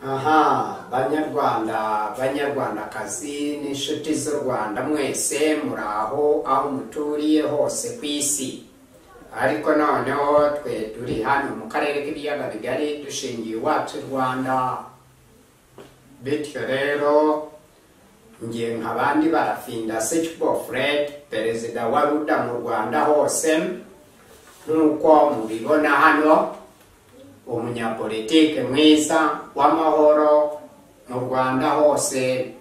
aha banyarwanda banyarwandakazi n'inshuti z'u rwanda mwese muraho aho muturiye hose ku isi ariko noneho twe turi hano mu karere k'ibiyaga bigari dushingiye iwacu i rwanda bityo rero ngiye nk'abandi barafinda sekibo fred perezida wa ruda mu rwanda hose nk'uko mubibona hano umunyapolitike mwiza w'amahoro mu rwanda hose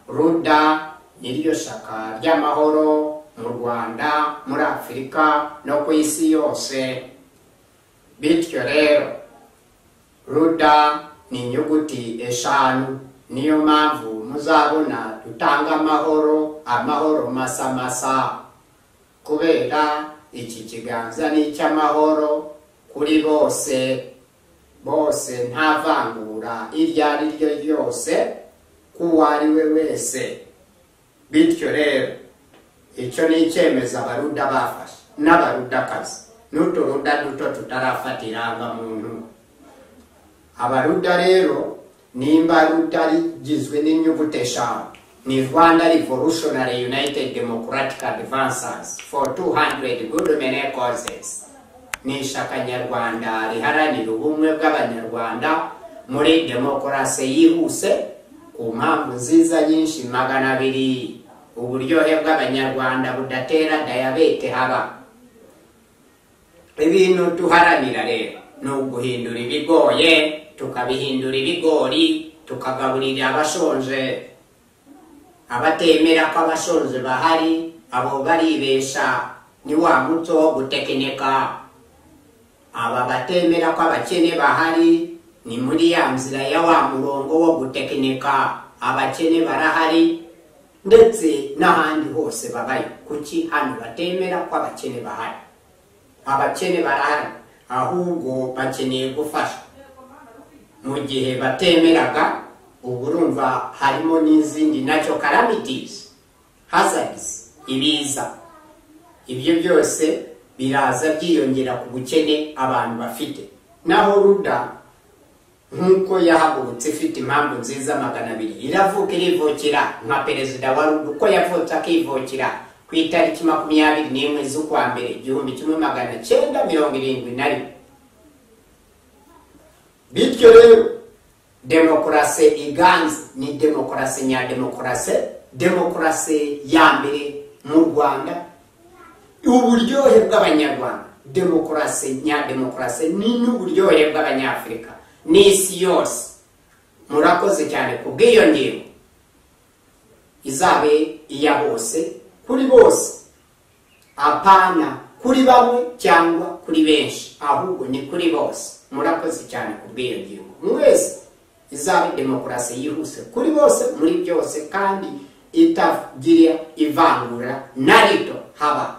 ruda niryo shaka ry'amahoro mu rwanda muri afurika no ku isi yose bityo rero ruda ni inyuguti eshanu niyo mpamvu muzabona dutanga amahoro amahoro masamasa kubera iki kiganza ni icy'amahoro kuri bose bose nta vangura iryo ari ryo ryose k'uwo ari we wese bityo rero icyo ni icyemezo abaruda bafashe n'abarudakazi n'uturuda duto tutarafatira muntu abaruda rero nimba ruda rigizwe n'inyuguti eshanu ni rwanda revolutionary united democratic advances for 200 good many causes ni ishaka nyarwanda riharanira ubumwe bw'abanyarwanda muri demokarasi yihuse ku mpamvu nziza nyinshi magana abiri uburyohe bw'abanyarwanda budatera dayabete haba ibintu duharanira rero ni uguhindura ibigoye tukabihindura ibigori tukagaburira abashonje abatemera ko abashonje bahari abo baribesha ni wa muco wo gutekinika aba batemera ko abakene bahari ni muri ya nzira ya wa murongo wo gutekinika abakene barahari ndetse n'ahandi hose babayo kuki hano batemera ko abakene bahari abakene barahari ahubwo bakeneye gufasha mu gihe batemeraga ubu urumva harimo n'izindi nacyo karamitizi hazarisi ibiza ibyo byose biraza byiyongera ku bukene abantu bafite naho ruda nk'uko yahagurutse ifite impamvu nziza magana abiri iravuka irivukira nka perezida wa ruda uko yavutse akivukira ku itariki makumyabiri n'imwe z'ukwa mbere igihumbi kimwe magana cyenda mirongo irindwi na rimwe bityo rero demokarasi iganze ni demokarasi nyademokarasi demokarasi ya mbere mu rwanda uburyohe bw'abanyarwanda demokarasi nyademokarasi ni n'uburyohe bw'abanyafurika n'isi yose murakoze cyane ku bw'iyo ngingo izabe iya bose kuri bose apana kuri bamwe cyangwa kuri benshi ahubwo ni kuri bose murakoze cyane ku bw'iyo ngingo mwese izabe demokarasi yihuse kuri bose muri byose kandi itagira ivangura na rito haba